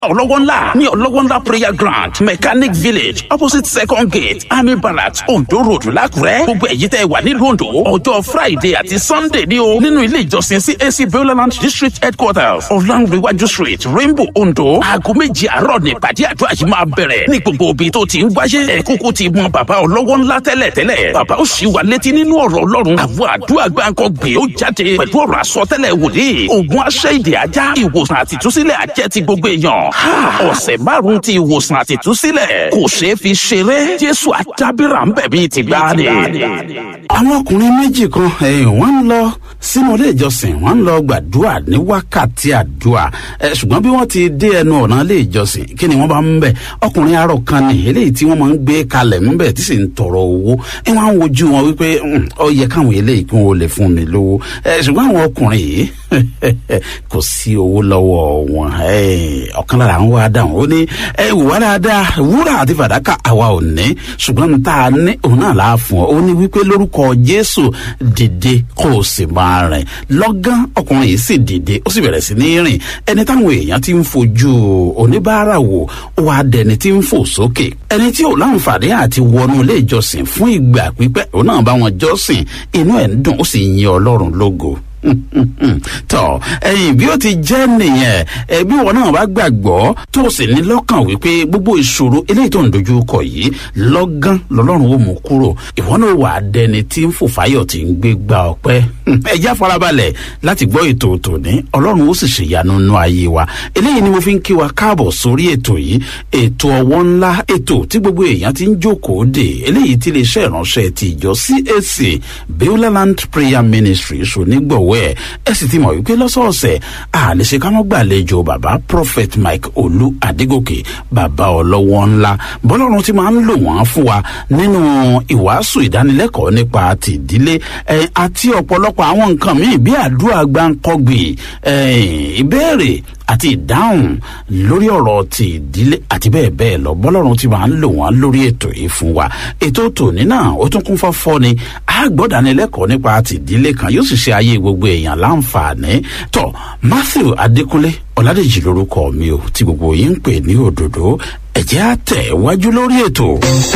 ọlọ́wọ́ ńlá ní ọlọ́wọ́ ńlá prayer ground mechanic village opposite second gate army barracks ondo road lákùrẹ́ gbogbo èyí tẹ́ wà nílùú ondo ọjọ́ friday àti sunday ní o nínú ilé ìjọsìn cac beuland district headquarters ọ̀làǹrẹ̀wájú street rainbow ondo aago méjì àárọ̀ ní ìpàdé àdúrà yìí máa bẹ̀rẹ̀ ní gbogbo ibi tó ti ń wáyé ẹ̀kúkú ti mọ bàbá ọlọ́wọ́ ńlá tẹ́lẹ̀ tẹ́lẹ̀ bàbá ó sì wà létí nínú ọ̀rọ̀ ọlọ́run àwọn àdúrà gbáǹkọ gbé ó jáde pẹ̀lú ọ̀rọ̀ àsọtẹ́lẹ̀ wòlíì ògùn aṣẹ́ ìdè ajá ìwòsàn àtìtúsílẹ̀ àjẹ́ ti gbogbo èèyàn ọ̀sẹ̀ márùn-ún ti ìwòsàn àtìtúsílẹ̀ kò ṣeé fi ṣeré jésù àdábìrà ń bẹ̀ bíi ti gbá ni. àwọn ọkùnrin méjì kan eh, wọ́n ń lọ sínú ilé ìjọsìn wọ́n ń lọ gbàdúrà ní wákàtí àdúrà eh, ṣùgbọ́n bí wọ́n ti dé ẹnu ọ̀nà ilé ìjọsìn kí ni wọ́n bá ń bẹ̀ ọkùnrin arọ kan ní eléyìí tí wọ́n máa ń gbé kalẹ̀ ń bẹ̀ tí sì ń tọrọ owó ẹ wọ́n á wojú wọn wípé ó yẹ káwọn eléyìí kí wọ́n lè fún mi lówó eh, ṣùgbọ́n àwọn ọkùnrin yìí kò sí owó lọ́wọ́ wọn ọ̀kan lára àwọn wa dáhùn ó ní ẹ wà dáadáa wúrà àti fàdákà àwa ò ní ṣùgbọ́n n ta ní òun náà láà fún ọ ó ní wípé lórúkọ jésù dìde kó o sì máa rìn lọ́gán ọkùnrin yìí sì dìde ó sì bẹ̀rẹ̀ sí ní rìn ẹni táwọn èèyàn ti ń fojú oníbàárà wò ó wá dẹni tí ń fò sókè ẹni tí ò láǹfààní àti wọnú ilé ìjọsìn fún ìgbà pípẹ́ òun náà bá wọn jọ́sìn inú ẹ̀ ń dùn ó sì yin ọlọ́run lógo tọ ẹyin bí ó ti jẹ nìyẹn ẹbí wọn náà bá gbàgbọ́ tó sì ní lọ́kàn wípé gbogbo ìṣòro eléyìí tó ń dojú kọ yìí lọ́gán lọ́lọ́run ó mú kúrò ìwọ náà wà á dẹni tí ń fòfáyọ̀ tí ń gbé gba ọpẹ́ ẹjá farabalẹ̀ láti gbọ́ ètò tòní ọlọ́run ó sì ṣèyanu nú ayé wa eléyìí ni mo fi ń kí wa káàbọ̀ sórí ètò yìí ètò ọwọ́ ńlá ètò tí gbogbo èèyàn ti ń jókòó dè eléyìí tí lè ṣe ìránṣẹ́ ti ìjọ cac beuland prayer ministry ṣonígbọ̀wọ́ ẹ̀ ẹ sì ti mọ̀ wípé lọ́sọ̀ọ̀sẹ̀ a lè ṣe ká mọ́ gbàlejò bàbá prophet mike olú adégòkè bàbá ọlọ́wọ́ ńlá bọ́lọ́run ti máa ń lò wọ́n fún wa nínú ìwàásù ìdánilẹ́kọ̀ọ́ nípa tìdílé àti ọ̀pọ̀lọpọ̀ àwọn nǹkan míì bí àdúrà gbáǹkọ́gbì ìbéèrè àti ìdáhùn lórí ọ̀rọ̀ ti ìdílé àti bẹ́ẹ̀ bẹ́ẹ̀ lọ bọ́lọ́run ti máa ń lò wọ́n lórí ètò yìí fún wa ètò tòní náà ó tún kún fọ́fọ́ ni àgbọ̀dánilẹ́kọ̀ọ́ nípa ti ìdílé kan yóò sì ṣe ayé gbogbo èèyàn láǹfààní tó matthew adékúnlé ọ̀làdèjì lórúkọ mi ò tí gbogbo yín ń pè ní òdòdó ẹ̀jẹ̀ àtẹ̀ wájú lórí ètò.